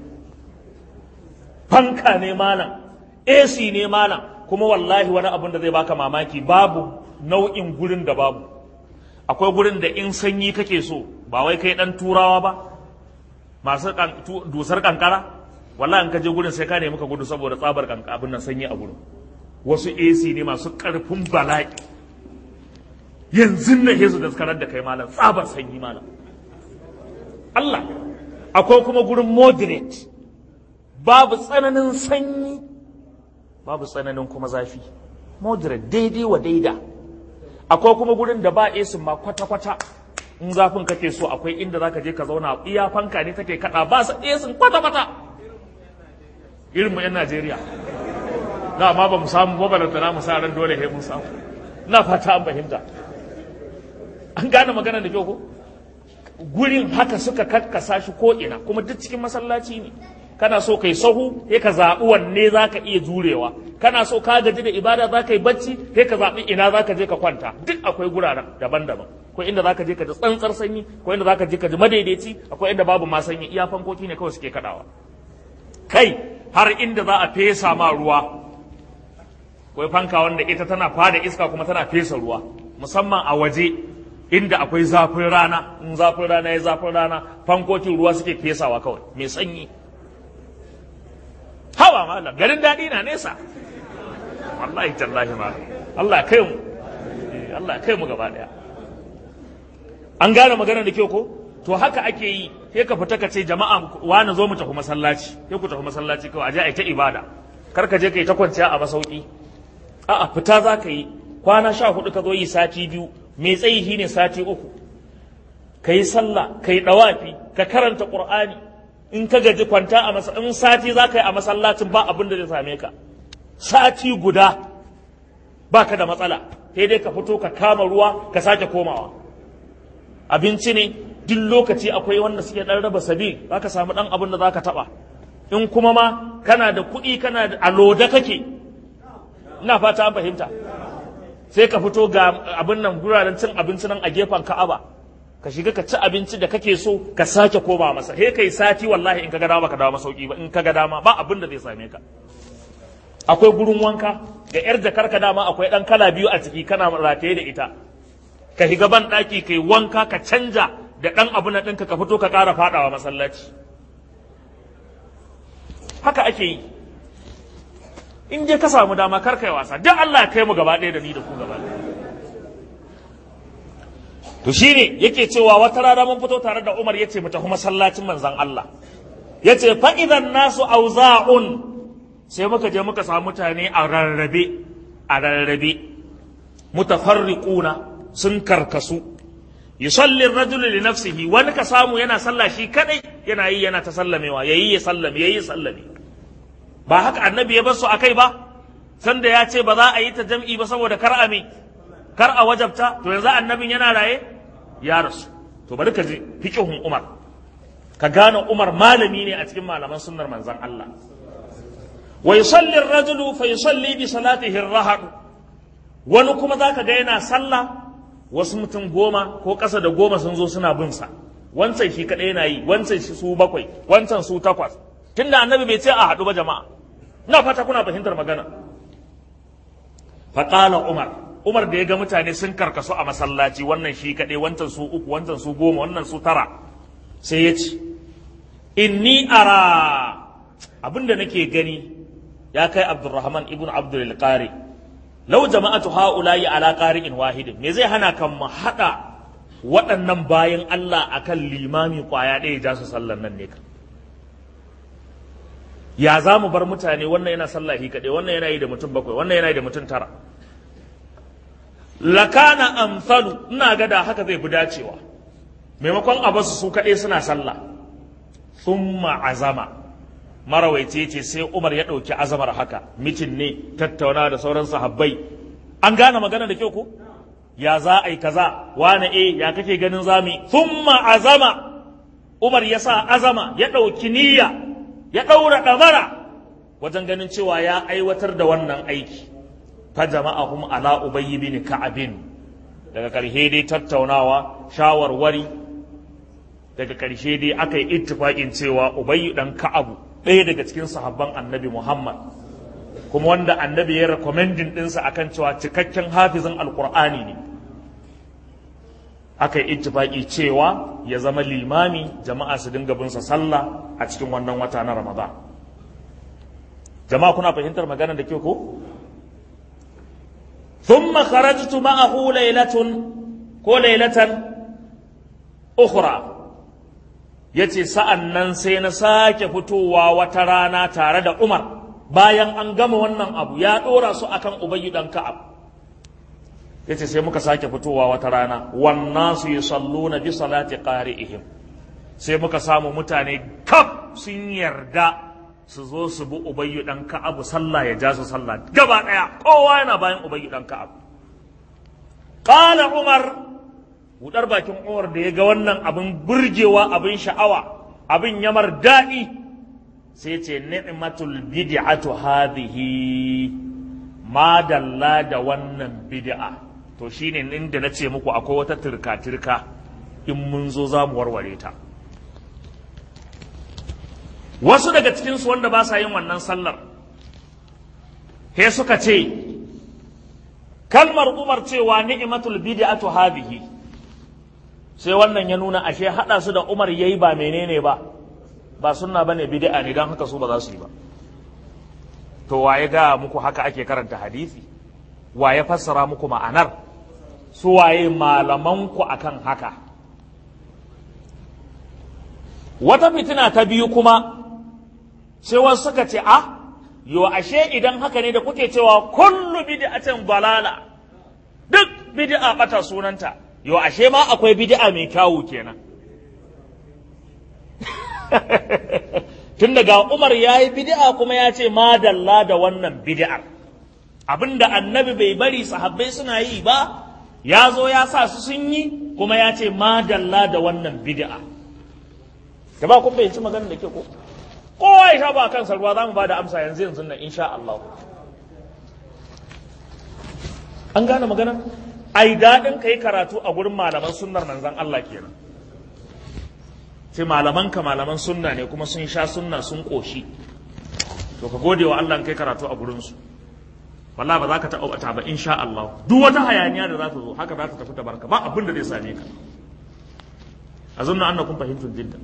fanka ne malam AC ne malam kuma wallahi wani abun da zai baka mamaki babu nau'in gurin da babu akwai gurin da in sanyi kake so ba wai kai dan turawa ba masu dusar kankara wallahi in ka je gurin sai ka nemi ka gudu saboda tsabar abin nan sanyi a gurin wasu AC ne masu karfin bala'i yanzu na hesu da karar da kai malam tsabar sanyi malam Allah akwai kuma gurin moderate babu tsananin sanyi babu tsananin kuma zafi moderate daidai wa daida akwai kuma gurin da ba esin ma kwata-kwata in zafin kake so akwai inda zaka je ka zauna iya fanka ne take kada ba su esin kwata-kwata irin mu yan Najeriya na ma ba mu samu ba balanta na mu sa ran dole he mun samu na fata an fahimta an gane magana da kyau ko gurin haka suka kakkasa shi ko ina kuma duk cikin masallaci ne kana so kai sahu sai ka zaɓi wanne za ka iya jurewa kana so ka gaji da ibada za ka yi bacci sai ka zaɓi ina za ka je ka kwanta duk akwai guraren daban-daban akwai inda za ka je ka ji tsantsar sanyi akwai inda za ka je ka ji madaidaici akwai inda babu ma sanyi iya fankoki ne kawai suke kaɗawa kai har inda za a fesa ma ruwa akwai fanka wanda ita tana fada iska kuma tana fesa ruwa musamman a waje inda akwai zafin rana in zafin rana ya zafin rana fankokin ruwa suke fesawa kawai mai sanyi hawa malam garin daɗi na nesa wallahi tallahi ma Allah ya kai mu Allah ya kai mu gaba daya an gane magana da kyau ko to haka ake yi sai ka fita ka ce jama'a wani zo mu tafi masallaci sai ku tafi masallaci kawai aje ai ta ibada kar ka je kai ta kwanciya a masauki a'a fita za ka yi kwana sha hudu ka zo yi sati biyu mai tsayi shine sati uku ka yi sallah ka yi dawafi ka karanta qur'ani in ka gaji kwanta a masa in sati za ka yi a masallacin ba abin da zai same ka sati guda ba ka da matsala sai dai ka fito ka kama ruwa ka sake komawa abinci ne duk lokaci akwai wanda suke dan raba sabi za ka samu dan abin da za ka taba in kuma ma kana da kuɗi kana da aloda kake ina fata an fahimta sai ka fito ga abin nan guraren cin abinci nan a gefen ka'aba ka shiga ka ci abinci da kake so ka sake koma masa he kai sati wallahi in ka ga dama ka dawo masauki ba in ka ga dama ba abin da zai same ka akwai gurin wanka ga yar jakar ka dama akwai dan kala biyu a ciki kana rataye da ita ka shiga ban daki kai wanka ka canja da dan abu na ɗinka ka fito ka ƙara faɗawa masallaci haka ake yi in je ka samu dama kar kai wasa duk Allah ya kai mu gaba ɗaya da ni da ku gaba ɗaya to shine yake cewa wata rana mun fito tare da Umar yace mu tafi masallacin manzon Allah yace fa idan nasu auza'un sai muka je muka samu mutane a rarrabe a rarrabe mutafarriquna sun karkasu yusalli ar-rajulu li nafsihi wani ka samu yana sallah shi kadai yana yi yana ta sallamewa yayi ya sallame yayi ya sallame ba haka annabi ya bar su akai ba sanda ya ce ba za a yi ta jam'i ba saboda kar a me kar a wajabta to yanzu annabin yana raye ya rasu to bari ka ji fiqhun Umar ka gane Umar malami ne a cikin malaman sunnar manzon Allah wa yusalli ar-rajulu fa yusalli bi salatihi ar wani kuma zaka ga yana sallah wasu mutum goma ko ƙasa da goma sun zo suna bin sa wancan shi kadai yana yi wancan shi su bakwai wancan su takwas tunda annabi bai ce a haɗu ba jama'a ina fata kuna fahimtar magana faqala umar umar da ya ga mutane sun karkasu a masallaci wannan shi kaɗai wancan su uku wancan su goma wannan su tara sai ya ce inni ara abinda nake gani ya kai abdurrahman ibn abdul qari lau jama'atu ha'ula'i ala qari'in wahidin me zai hana kan mu hada waɗannan bayan Allah akan limami kwaya ɗaya ja su sallan nan ne ka ya za mu bar mutane wannan yana sallahi kaɗai wannan yana yi da mutum bakwai wannan yana yi da mutum tara lakana amsalu ina ga da haka zai fi dacewa maimakon a basu su kaɗai suna sallah thumma azama marawaice ce sai Umar ya ɗauki azamar haka mitin ne tattauna da sauran sahabbai an gane magana da kyau ko ya za a yi kaza wane e ya kake ganin zami thumma azama Umar ya sa azama ya ɗauki niyya ya ɗaura ɗamara wajen ganin cewa ya aiwatar da wannan aiki fa jama'ahum ala ubayy bin ka'abin daga ƙarshe dai tattaunawa shawarwari daga ƙarshe dai aka yi ittifaƙin cewa ubayy dan ka'abu ɗaya daga cikin sahabban annabi Muhammad kuma wanda annabi ya rekomendin ɗinsa akan cewa cikakken hafizin alkur'ani ne aka yi ittifaki cewa ya zama limami jama'a su dinga binsa sallah a cikin wannan wata na ramadan jama'a kuna fahimtar magana da ke ko ثم خرجت معه ليلة ko lailatan ukhra yace sa'an nan sai na sake fitowa wata rana tare da Umar bayan an gama wannan abu ya ɗora su akan Ubayyu dan Ka'ab yace sai muka sake fitowa wata rana wannan su yusalluna bi salati qari'ihim sai muka samu mutane kaf sun yarda su zo su bi Ubayyu dan Ka'ab sallah ya ja su sallah gaba daya kowa yana bayan Ubayyu dan Ka'ab qala Umar budar bakin Umar da ya ga wannan abin burgewa abin sha'awa abin yamar daɗi sai ce ni'matul bid'atu hadhihi ma dalla da wannan bid'a to shine inda na ce muku akwai wata turka-turka in mun zo za mu warware ta wasu daga cikinsu wanda ba sa yin wannan sallar he suka ce kalmar umar cewa ni'matul bid'atu hadhihi sai wannan ya nuna ashe hada su da umar yayi ba menene ba ba sunna bane bid'a ne dan haka su ba za su yi ba to waye ga muku haka ake karanta hadisi waye fassara muku ma'anar su waye malamanku akan haka wata fitina ta biyu kuma sai wasu suka ce a yo ashe idan haka ne da kuke cewa kullu bid'atin balala duk bid'a bata sunanta yo ashe ma akwai bid'a mai kyawu kenan tun daga Umar ya yi bid'a kuma ya ce madalla da wannan bid'ar abinda annabi bai bari sahabbai suna yi ba ya zo ya sa su sun yi kuma ya ce madalla da wannan bid'a da ba kun bayyanci maganar da ke ko kowa ya sha ba kansa ruwa za mu ba da amsa yanzu yanzu nan insha Allah an gane maganar ai daɗin ka yi karatu a gurin malaman sunnar manzan Allah kenan sai malaman ka malaman sunna ne kuma sun sha sunna sun ƙoshi to ka gode wa Allah kai karatu a gurinsu wallahi ba za ka taɓa bata ba insha Allah duk wata hayaniya da za ta zo haka za ta tafi ta barka ba abin da zai same ka a zunna annakum fahimtum jiddan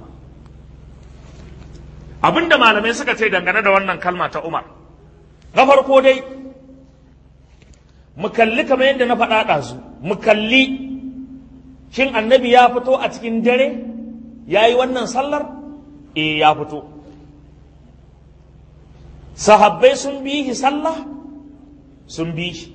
abin da malamai suka ce dangane da wannan kalma ta Umar na farko dai mu kalli kamar yadda na faɗa ɗazu mu kalli shin annabi ya fito a cikin dare ya yi wannan sallar e ya fito sahabbai sun bi shi sallah sun bi shi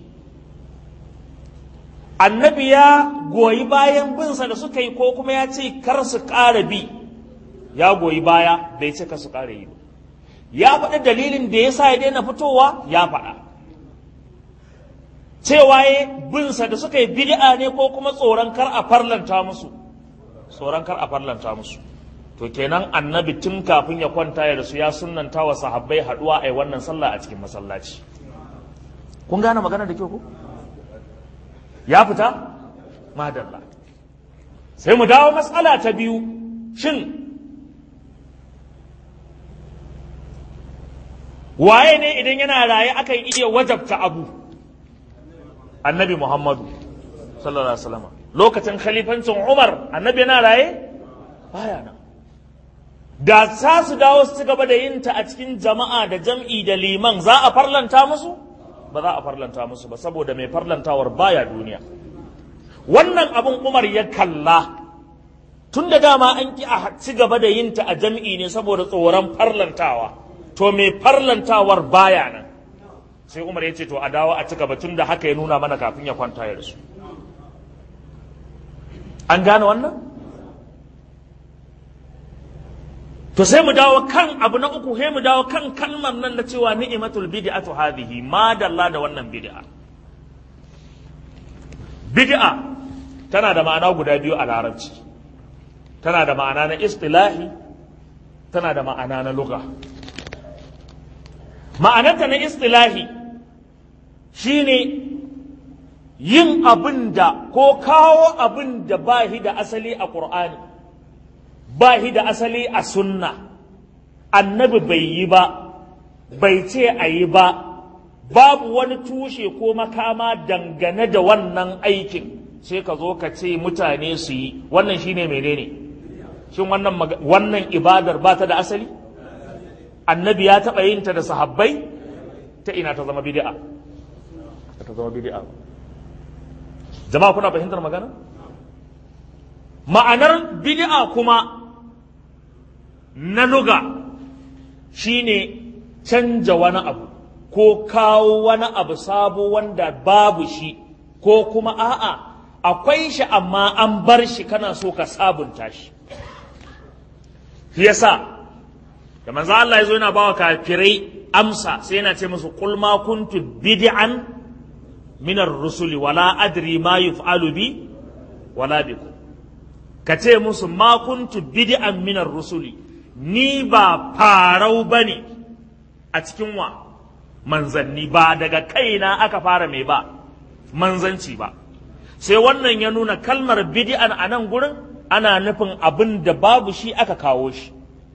annabi ya goyi bayan binsa da suka yi ko kuma ya ce kar su ƙara bi ya goyi baya bai ce kar su ƙara yi ba ya faɗi dalilin da ya sa ya daina fitowa ya faɗa cewa ya binsa da suka yi bid'a ne ko kuma tsoron kar a farlanta musu tsoron kar a farlanta musu to kenan annabi tun kafin ya kwanta ya rasu ya sunnanta wa sahabbai haduwa a wannan sallah a cikin masallaci kun gane magana da kyau ko ya fita madalla sai mu dawo matsala ta biyu shin waye ne idan yana raye akan iya wajabta abu annabi muhammadu sallallahu alaihi wasallam lokacin khalifancin umar annabi yana raye baya nan da za su dawo su ci gaba da yin ta a cikin jama'a da jam'i da liman za a farlanta musu ba za a farlanta musu ba saboda mai farlantawar baya duniya wannan abin umar ya kalla tun da dama an ki a ci gaba da yin ta a jam'i ne saboda tsoron farlantawa to mai farlantawar baya nan sai umar ya ce to a dawo a ci gaba tun da haka ya nuna mana kafin ya kwanta ya rasu an gane wannan to sai mu dawo kan abu na uku sai mu dawo kan kalmar nan da cewa ni'matul bid'atu hadhihi ma dalla da wannan bid'a bid'a tana da ma'ana guda biyu a larabci tana da ma'ana na istilahi tana da ma'ana na lugha ma'anarta na istilahi shine yin abin da ko kawo abin da ba shi da asali a ƙur'ani ba shi da asali a sunna annabi bai yi ba bai ce a yi ba babu wani tushe ko makama dangane da wannan aikin sai ka zo ka ce mutane su yi wannan shine menene shin wannan wannan ibadar ba ta da asali annabi ya taɓa yin ta da sahabbai ta ina ta zama bid'a ta zama bid'a jama'a kuna fahimtar magana ma'anar bid'a kuma na luga shine canja wani abu ko kawo wani abu sabo wanda babu shi ko kuma a'a akwai shi amma an bar shi kana so ka sabunta shi yasa da manzo Allah ya zo yana bawa kafirai amsa sai yana ce musu qul ma kuntu bid'an min ar-rusuli wala adri ma yuf'alu bi wala bikum ka ce musu ma kuntu bid'an minar rusuli ni ba farau bane a cikin wa manzanni ba daga kaina aka fara mai ba manzanci ba sai wannan ya nuna kalmar bid'an a nan gurin ana nufin abin da babu shi aka kawo shi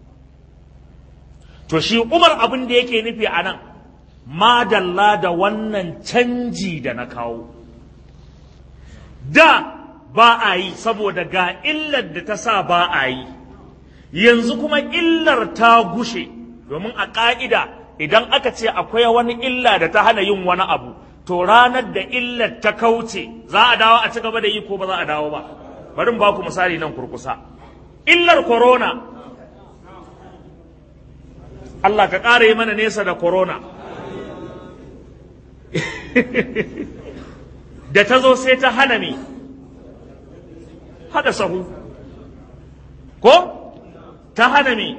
to shi umar abin da yake nufi a nan madalla da wannan canji da na kawo da ba a yi saboda ga illar da ta sa ba a yi yanzu kuma illar ta gushe domin a ƙa'ida idan aka ce akwai wani illa da ta hana yin wani abu to ranar da illar ta kauce za a dawo a ci gaba da yi ko ba za a dawo ba bari ba ku misali nan kurkusa illar corona Allah ka ƙara yi mana nesa da corona da ta zo sai ta hana me hada sahu ko ta hana me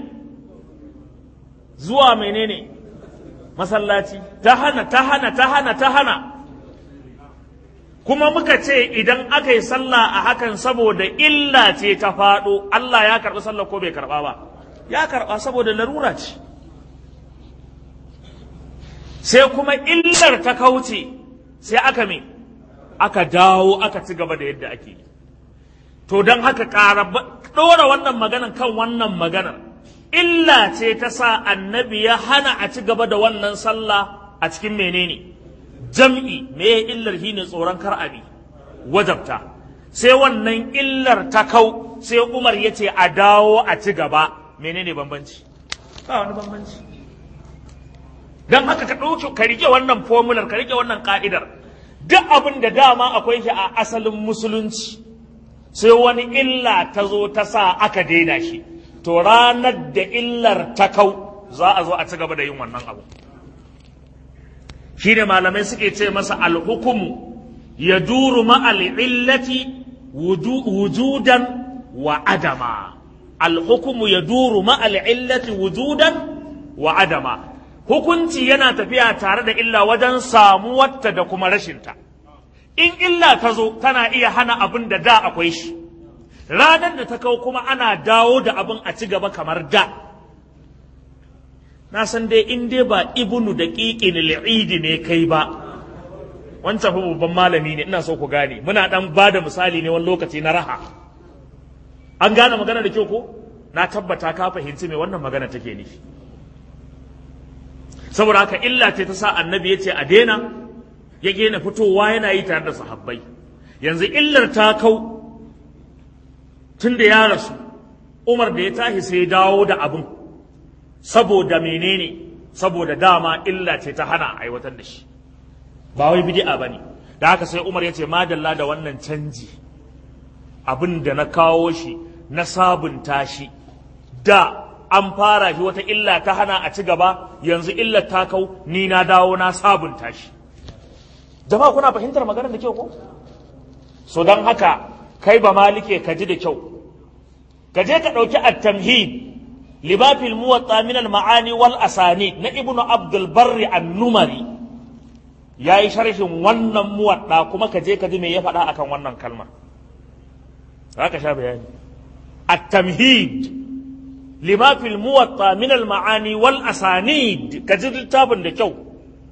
zuwa menene masallaci ta hana ta hana ta hana ta hana kuma muka ce idan aka yi sallah a hakan saboda illa ce ta faɗo Allah ya karɓi sallah ko bai karɓa ba ya karɓa saboda larura ce sai kuma illar ta kauce sai aka me aka dawo aka ci gaba da yadda ake yi to don haka ƙara ɗora wannan maganan kan wannan maganar illa ce ta sa annabi ya hana a ci gaba da wannan sallah a cikin menene jam'i me ya illar shi ne tsoron kar abi wajabta sai wannan illar ta kau sai umar ya ce a dawo a ci gaba menene bambanci ba wani bambanci don haka ka ɗauki ka rike wannan fomular ka rike wannan ka'idar duk abin da dama akwai shi a asalin musulunci sai wani illa ta zo ta sa aka daina shi to ranar da illar ta kau za a zo a ci gaba da yin wannan abu shi ne malamai suke ce masa alhukumu ya duru ma'al illati wujudan wa adama alhukumu ya duru ma'al illati wujudan wa adama hukunci yana tafiya tare da illa wajen samuwarta da kuma rashinta in illa ta zo tana iya hana abin da da akwai shi ranar da ta kau kuma ana dawo da abin a ci gaba kamar da na san dai in dai ba ibnu da ƙiƙin al'idi ne kai ba wancan fa babban malami ne ina so ku gane muna dan ba da misali ne wani lokaci na raha an gane magana da kyau ko na tabbata ka fahimci me wannan magana take nufi saboda haka illa ce ta sa annabi ya ce a daina ya gena fitowa yana yi tare da sahabbai yanzu illar ta kau tun da ya rasu umar da ya tashi sai dawo da abin saboda menene saboda dama illa ce ta hana aiwatar da shi ba wai bid'a bane da haka sai umar ya ce madalla da wannan canji abin da na kawo shi na sabunta shi da an fara shi wata illa ta hana a ci gaba yanzu illar ta kau ni na dawo na sabunta shi jama'a kuna fahimtar maganar da kyau ko so don haka kai ba malike ka ji da kyau ka je ka ɗauki at-tamhid libafil muwatta min al-ma'ani wal asani na ibnu abdul barri an-numari yayi sharhin wannan muwadda kuma ka je ka ji me ya faɗa akan wannan kalma haka sha bayani at-tamhid libafil muwatta min al-ma'ani wal asanid ka ji littafin da kyau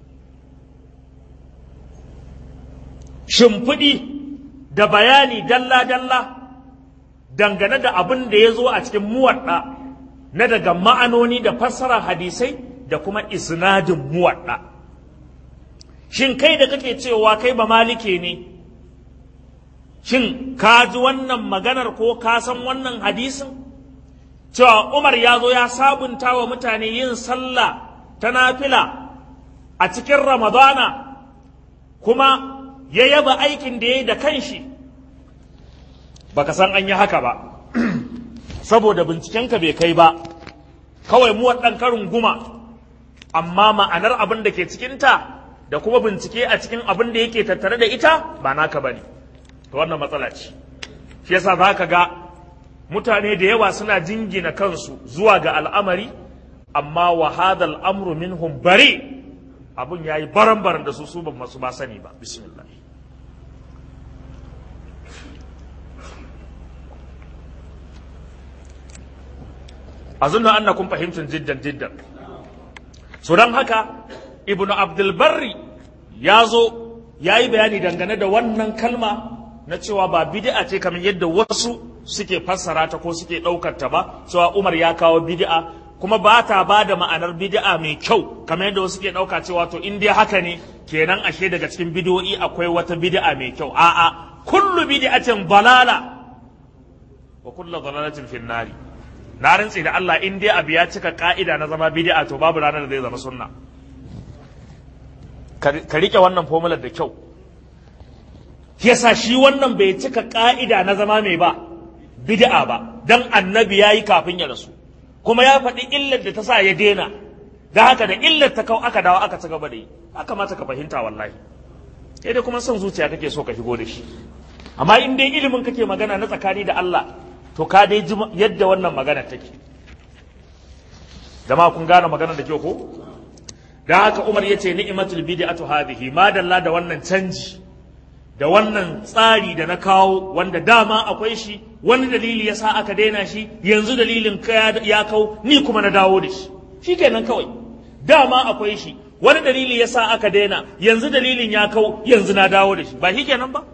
shimfiɗi da bayani dalla-dalla dangane da abin da ya zo a cikin muwaɗa na daga ma'anoni da fassarar hadisai da kuma isnadin muwaɗa shin kai da kake cewa kai ba malike ne shin ka ji wannan maganar ko ka san wannan hadisin cewa umar ya zo ya sabunta wa mutane yin sallah ta nafila a cikin ramadana kuma ya yaba aikin da ya yi da kanshi baka san an yi haka ba saboda bincikenka bai kai ba kawai mu ɗan karin guma amma ma'anar abin da ke cikinta da kuma bincike a cikin abin da yake tattare da ita ba naka ba ne to wannan matsala ce shi yasa za ka ga mutane da yawa suna jingina kansu zuwa ga al'amari amma wa hadal amru minhum bari abun yayi baran-baran da su su ba masu ba sani ba bismillah azunnu annakum fahimtun jiddan jiddan so dan haka ibnu abdul barri ya zo ya yi bayani dangane da wannan kalma na cewa ba bid'a ce kamar yadda wasu suke fassara ta ko suke ɗaukar ta ba cewa umar ya kawo bid'a kuma ba ta ba da ma'anar bid'a mai kyau kamar yadda wasu ke ɗauka cewa to in dai haka ne kenan ashe daga cikin bid'o'i akwai wata bid'a mai kyau a'a kullu bid'atin dalala wa kullu dalalatin fin nari na rantsi da Allah in dai abu ya cika ka'ida na zama bid'a to babu ranar da zai zama sunna ka rike wannan fomular da kyau yasa shi wannan bai cika ka'ida na zama mai ba bid'a ba dan annabi yayi kafin ya rasu kuma ya faɗi illar da ta sa ya dena da haka da illar ta kau aka dawo aka ci gaba da yi haka mata ka fahimta wallahi sai dai kuma son zuciya kake so ka shigo da shi amma in dai ilimin kake magana na tsakani da Allah to ka dai ji yadda wannan magana take jama'a kun gane magana da kyau ko dan haka Umar yace ni'matul bid'atu hadhihi ma dalla da wannan canji da wannan tsari da na kawo wanda dama akwai shi wani dalili ya sa aka daina shi yanzu dalilin ya kau ni kuma na dawo da shi shi kenan kawai dama akwai shi wani dalili ya sa aka daina yanzu dalilin ya kau yanzu na dawo da shi ba shi kenan ba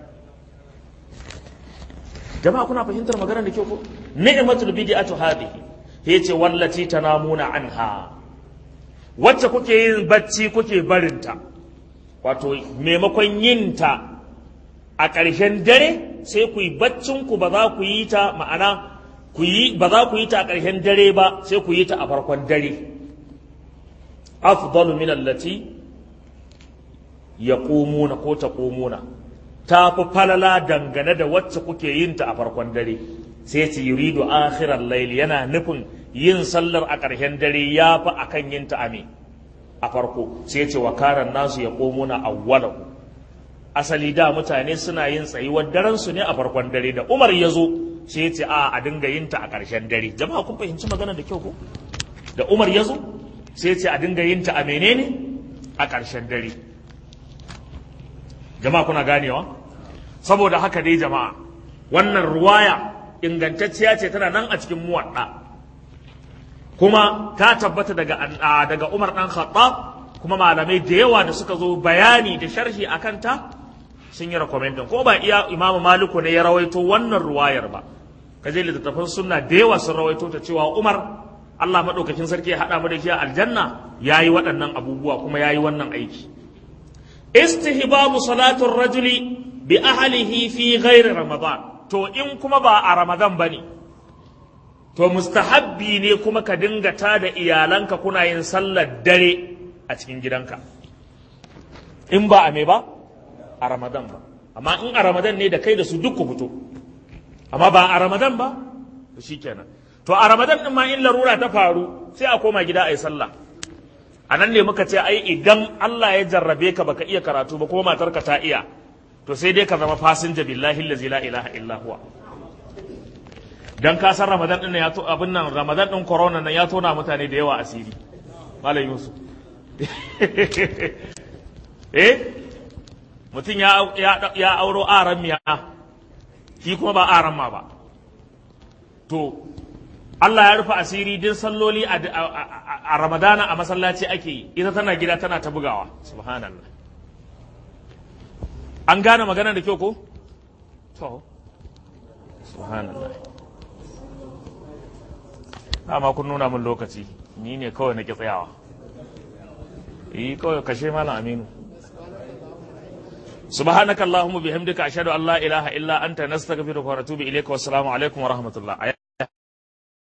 jama'a kuna fahimtar maganar da kyau ko ni'matul bid'atu hadhihi yace wallati tanamuna anha wacce kuke yin bacci kuke barinta wato maimakon yin ta a ƙarshen dare sai ku yi baccinku ba za ku yi ta ma'ana ku yi ba za ku yi ta a ƙarshen dare ba sai ku yi ta a farkon dare afdalu min allati yaqumuna ko taqumuna ta fi falala dangane da wacce kuke yin ta a farkon dare sai ce yuridu akhiral layli yana nufin yin sallar a ƙarshen dare ya fi akan yin ta a me a farko sai ce wa karan nasu yaqumuna awwalahu asali da mutane suna yin tsayuwar daren su ne a farkon dare da Umar ya zo sai ya ce a a dinga yin ta a ƙarshen dare jama'a kun fahimci magana da kyau ko da Umar ya zo sai ya ce a dinga yin ta a menene a ƙarshen dare jama'a kuna ganewa saboda haka dai jama'a wannan ruwaya ingantacciya ce tana nan a cikin muwadda kuma ta tabbata daga daga Umar dan Khattab kuma malamai da yawa da suka zo bayani da sharhi akan ta sun yi rekomendin ko ba iya imamu maliku ne ya rawaito wannan ruwayar ba ka je littattafan sunna da yawa sun rawaito ta cewa umar allah maɗaukakin sarki ya haɗa mu da shi a aljanna ya yi waɗannan abubuwa kuma ya yi wannan aiki istihbabu salatun rajuli bi ahlihi fi ghairi ramadan to in kuma ba a ramadan bane to mustahabbi ne kuma ka dinga tada iyalanka kuna yin sallar dare a cikin gidanka in ba a me ba a ramadan ba amma in a ramadan ne da kai da su duk ku fito amma ba a ramadan ba to shikenan to a ramadan din ma in larura ta faru sai a koma gida a yi sallah a nan ne muka ce ai idan Allah ya jarrabe ka baka iya karatu ba kuma matarka ta iya to sai dai ka zama fasinja billahi allazi la ilaha illa huwa dan ka san ramadan din ya to abin nan ramadan din corona nan ya tona mutane da yawa asiri malam yusuf eh mutum ya auro aran miya shi kuma ba aran ma ba to Allah ya rufe asiri din salloli a ramadana a masallaci ake yi ita tana gida tana ta bugawa subhanallah an gane magana da kyau ko to subhanallah amma kun nuna min lokaci ni ne kawai na ki tsayawa yi kawai kashe malam aminu سبحانك اللهم وبحمدك أشهد أن لا إله إلا أنت نستغفرك ونتوب إليك والسلام عليكم ورحمة الله